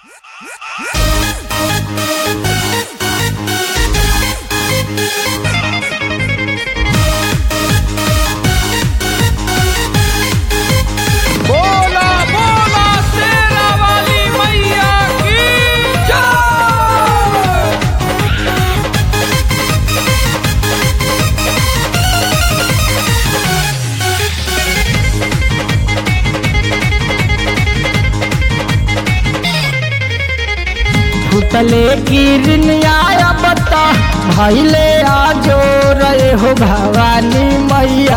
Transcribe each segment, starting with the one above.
बोला बोला शेरा वाली मैया की जय भूतले गिरनिया बता भैले आजो रे हो भवानी मैया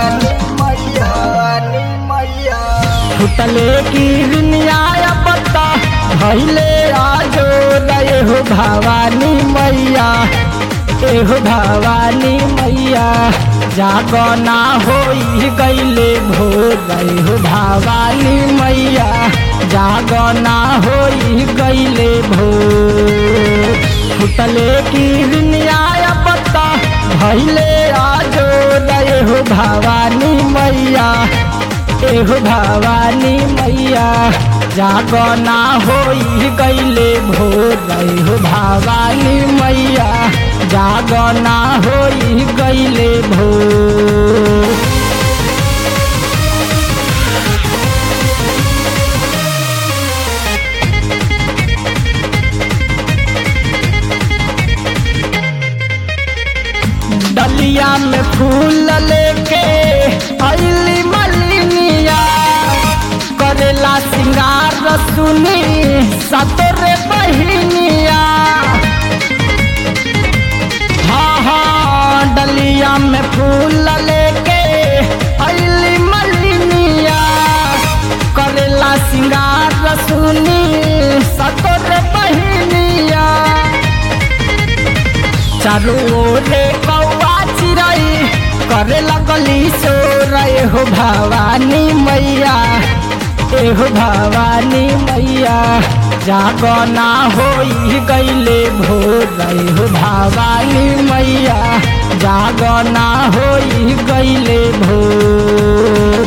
भूतले गिरनिया बता भैले आजो रे हो भवानी मैया एहो भवानी मैया जागना होई गईले भोर हो भवानी मैया जागना होई गईले भोर फुटले की न्याय पत्ता भैले आजो दये हो भवानी मैया एहो भवानी मैया जागना होई गईले भोर हो भवानी मैया जागना होई गईले भोर डलिया में फूल लेके अली मलिनिया करेला सिंगार सुनी सतरे बहिनिया हाँ हाँ डलिया में फूल लेके अली मलिनिया करेला सिंगार सुनी सतरे बहिनिया चारू ओरे कौआ चिरई करे लगली सोरय हो भवानी मैया एहो भवानी मैया जागना होई गईले भोर हो भवानी मैया जागना होई गईले भोर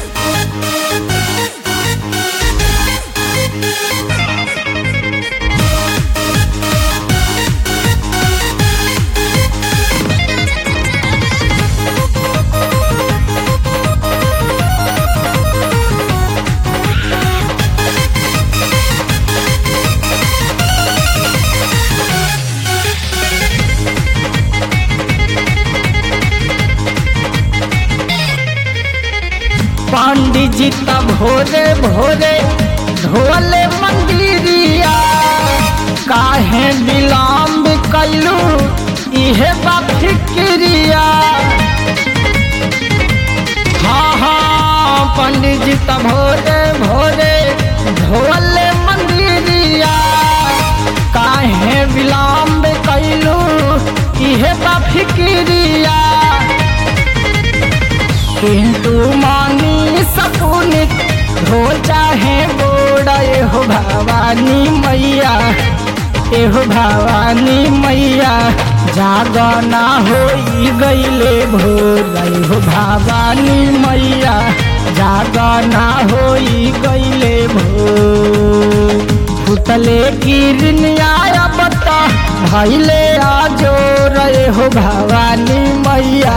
पंडित जी तब भोरे भोरे धोले मंदिरिया काहे विलम्ब कैलू इहे बा फिक्रिया हाँ हाँ पंडित जी तब भोरे भोरे धोले मंदिरिया काहे विलम्ब कैलू इहे बा फिक्रिया किंतु मानी सपुनित हो चाहे गोड़ा एहो भवानी मैया एहो भवानी मैया जागना होई गईले भोर एहो भवानी मैया जागना होई गईले भोर पुतले गिरनिया बता भैले आजो रे हो भवानी मैया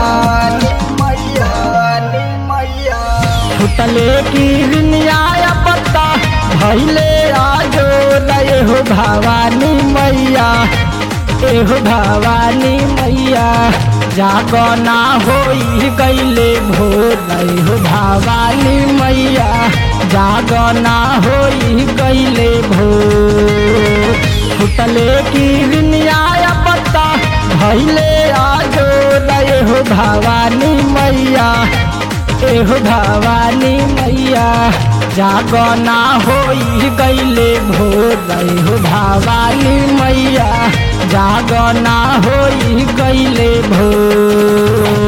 फुटले की न्याय पत्ता भैले आजो नये हो भवानी मैया एहो भवानी मैया जागना होई गईले भोर हो भवानी मैया जागना होई गईले भोर फुटले की न्याय पत्ता भैले आजो नये हो भवानी मैया एहो भवानी मैया जागना होई गईले भोर हो भवानी मैया जागना होई गईले भोर